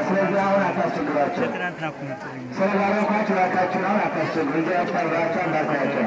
ስለዚህ አሁን አታስቸግሯቸው። ስለባረኳችሁ እባካችሁን አሁን አታስቸግሩ። ልጃችሁ ተምራችሁ እንዳታያቸው።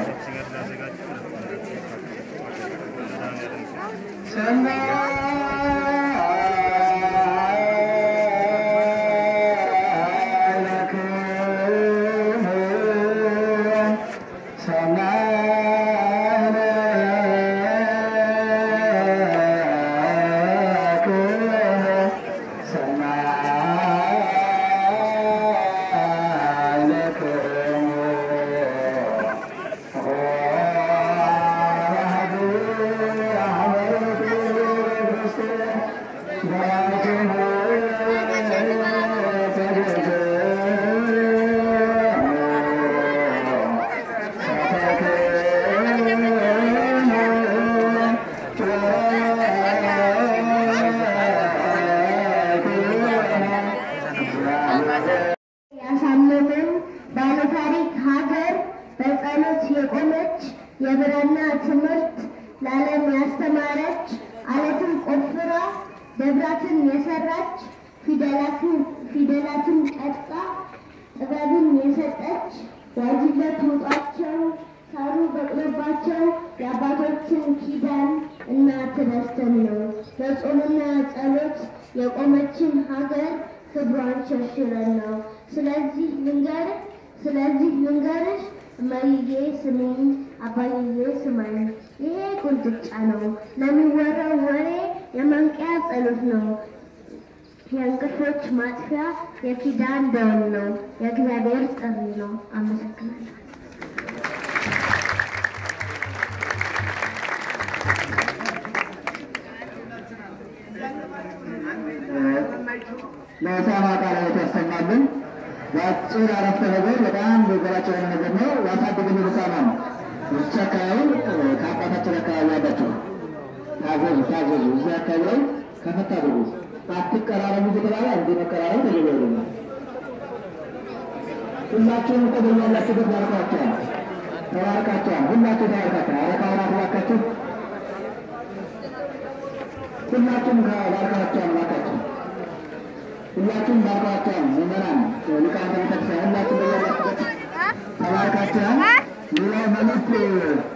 ያሳመመን ባለታሪክ ሀገር በጸሎት የቆመች የብራና ትምህርት ለዓለም ያስተማረች አለትን ቆፍራ ደብራትን የሰራች ፊደላትን ፊደላትን ቀርጻ ጥበብን የሰጠች ዋጅለት ውጧቸው ሳሩ በቅሎባቸው የአባቶችን ኪዳን እናት ረስተን ነው በጾምና ጸሎት የቆመችን ሀገር ክብሯን ሸርሽረን ነው። ስለዚህ ልንገርህ ስለዚህ ልንገርሽ እማዬ ስሚኝ አባዬ ስማኝ። ይሄ ቁንጥጫ ነው ለሚወራው ወሬ የማንቂያ ጸሎት ነው። የእንቅልፎች ማጥፊያ የኪዳን ደወል ነው። የእግዚአብሔር ጥሪ ነው። አመሰግናለሁ። ለሳማ ቃላት ያሰማልን። በአጭር አረፍተ ነገር በጣም በገራቸው የሆነ ነገር ነው። ያሳደገን ልሳማ ነው። ብቻ አካባቢ ከአባታችን አካባቢ ያላቸው ታዘዙ ታዘዙ። እዚህ አካባቢ ላይ ከፈታ አድርጉ። አትቀራረቡ እየተባለ እንዲህ መቀራረቡ ተገቢ አይደለም። ሁላችሁም እኮ በያላችሁበት ባርካችኋል፣ ተባርካችኋል። ሁላችሁ ተባርካችኋል። አረ ካህናት እባካችሁ ሁላችሁም ባርካችኋል፣ እባካችሁ ሁላችሁም ባርካችኋል። ምዕመናን ሊቃውንተ ቤተክርስቲያን ሁላችሁም በያላችሁበት ተባርካችኋል። ሌላው መልዕክት